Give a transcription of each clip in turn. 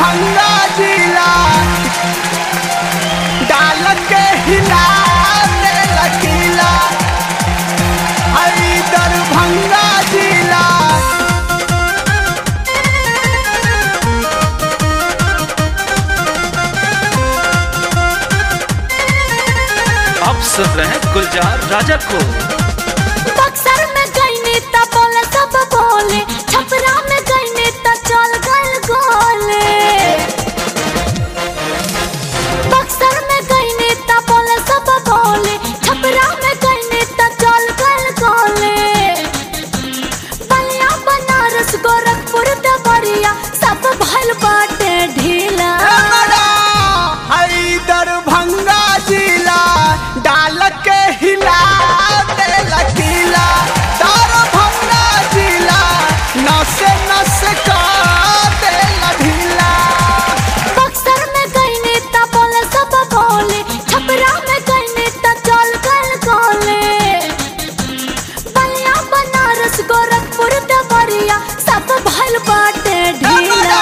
दरभंगा जिला डाल के हिला दे लकीला हई दरभंगा जिला आप सुन रहे हैं गुलजार राजा को बक्सर में गईनी त बोले सब बोले छपरा में गईनी त चल गल गोले बक्सर में गईनी त बोले सब बोले छपरा में गईनी त चल गल गोले बलिया बनारस गोरखपुर देवरिया सब भइल बाटे ढीला हई दरभंगा जिला डाल के हिला दे लकीला दरभंगा जिला नस नस का दे लढीला बक्सर में गईनी त बोले सब बोले छपरा में गईनी त चल गल गोले बलिया बनारस गोरखपुर देवरिया सब भइल बाटे ढीला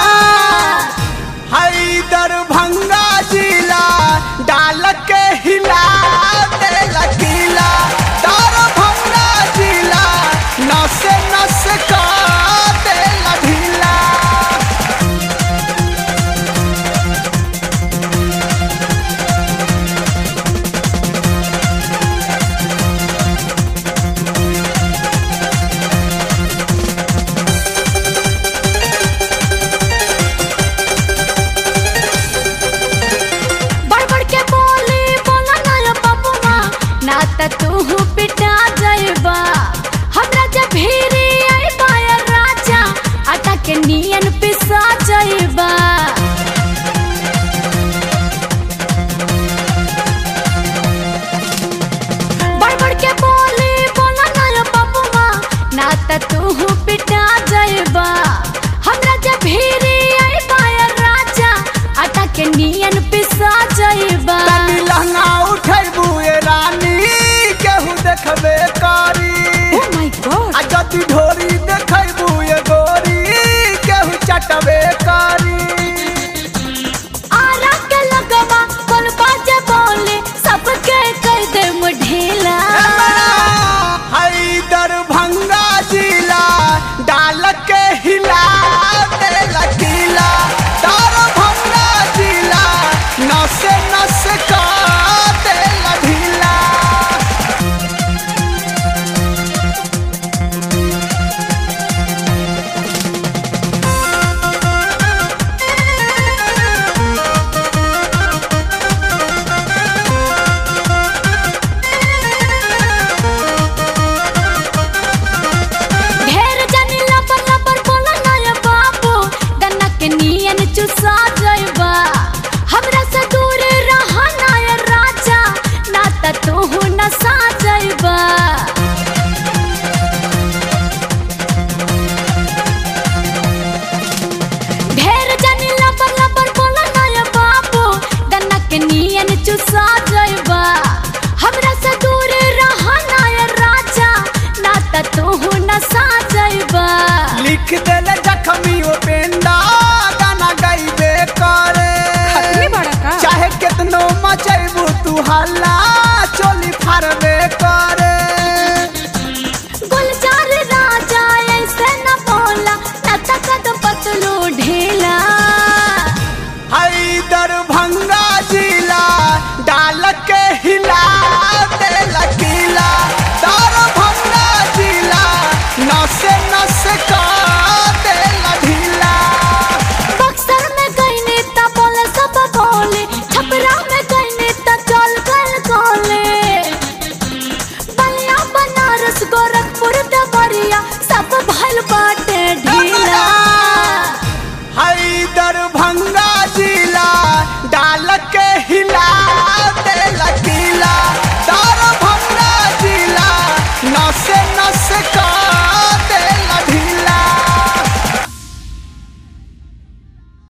हई दरभंगा जिला डाल के हिला दे लकीला दरभंगा जिला नस नस का दे लढीला बढ़ बढ़ के बोली बोला ना रे बबुआ ना त तू पिटा जाइबा हमरा जब भीरी आइबा या राजा आटा के नियन पिसा जाइबा बढ़ बढ़ के बोली बोला ना रे बबुआ ना त तू पिटा जाइबा हमरा जब भीरी आइबा या राजा आटा के नियन पिसा जाइबा तनी लहंगा उठैबू ए रानी केहू देखबे कारी Oh my god! आ जति ढोरी देखैबू ए गोरी केहू चटबे कारी आरा के लगवा बोल बाजे बोले सबके कर दे मुढेला हई दरभंगा जिला डाल के हिला दे लकीला दरभंगा जिला नस नस का दे लढीला ढेर जानी लबर लबर बोला ना ये बाबू गन्ना के नियन चुसा जाइबा हमरा से दूर रहा ना ये राजा ना त तू न सा जाइबा ढेर जानी लबर लबर बोला ना ये बाबू गन्ना के नियन चुसा जाइबा हमरा से दूर रहा ना ये राजा ना त तू न सा जाइबा लिख देले जखमी ओ पेंदा गाना गाइबे करे खतरी बड़ा का? चाहे कितनो मचैबू तू हल्ला चोली फारबे करे गुलजार राजा ऐसे न बोला न तकद पतलू ढीला हई दरभंगा जिला डाल के हिला दे लकीला दरभंगा जिला नस नस का दे लढीला बक्सर में गईनी त बोले सब बोले छपरा में गईनी त चल गल गोले बलिया बनारस गोरखपुर देवरिया सब भइल बाटे ढीला हई दरभंगा जिला डाल के हिला